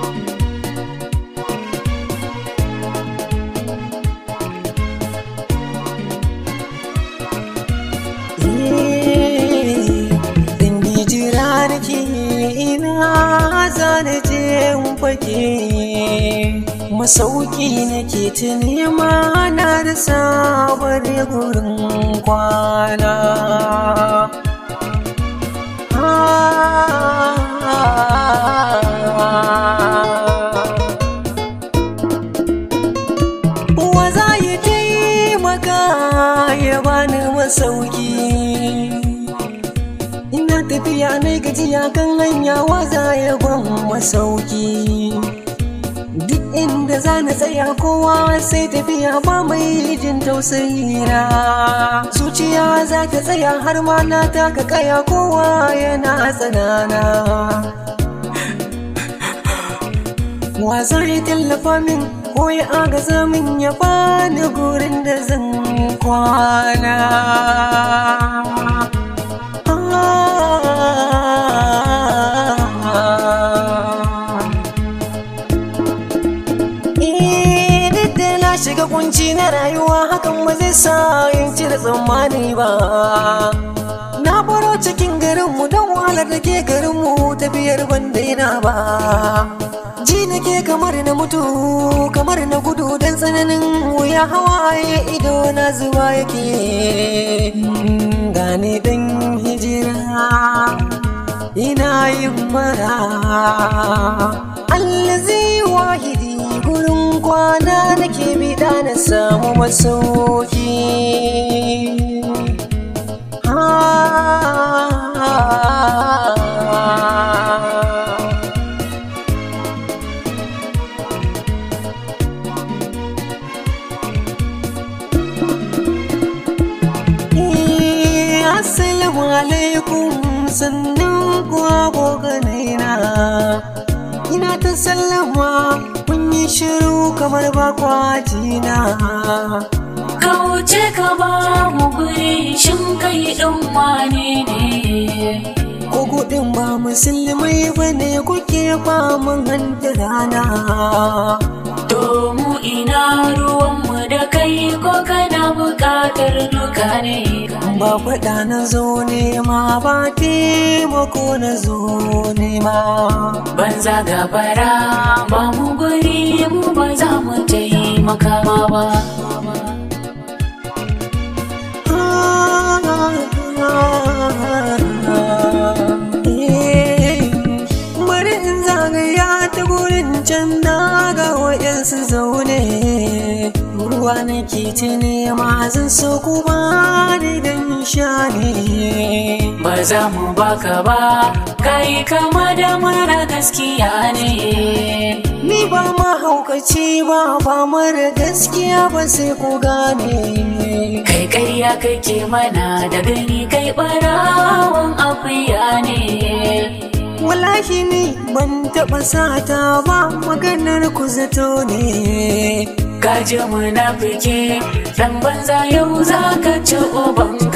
Indi jira da ke ina zane je in fake masauki nake ta nema na da sabar gurin kwana Wa za ya taimaka ya bani masauki Ina tafiya na gajiya kan hanya wa za ya ban masauki Duk inda za na tsaya kowa sai tafiya ba mai jin tausayi na Zuciya za ta tsaya har ma na taka kaya kowa yana tsanana Wa zai tallafa min ko ya agaza min ya bani gurin da zan kwana. Eh, duk da na shiga kunci na rayuwa hakan ba zai sa in cire tsammani ba. Na baro cikin garinmu don wahalar da ke garinmu tafiyar ban daina ba. Ji nake kamar na mutu kamar na gudu don tsananin wuya hawaye ido na zuwa yake. Gane dan hijira ina yin mara. Allazi wahidi gurin kwana nake bida na samu masauki. Ah. Eh, Assalamu alaikum sannan kuwa boganaina Ina ta sallama kun yi shiru kamar bakwajina Kauce ka ba mu guri shin kai ɗan wane ne? Ko gudun ba musulmai ba ne kuke faman rana To mu ina ruwanmu da kai ko kana buƙatar duka ne? Ba faɗa na zo nema ba taimako na zo nema Banza gabara ba mu guri mu ba za mu taimaka ma ba. bari in zagaya ta gurin can na ga waɗansu zaune ruwa nake ta nema zan so ku ba ni dan sha ne Ba za mu baka ba, kai kama da mara gaskiya ne. ni ba mahaukaci ba ba mara gaskiya ba sai ku gane Kai ƙarya kake mana da gani kai ɓarawan akuya ne. wallahi ni ban taɓa sata ba maganar ku zato ne Kaji munafiki dan banza yau za ka ci uban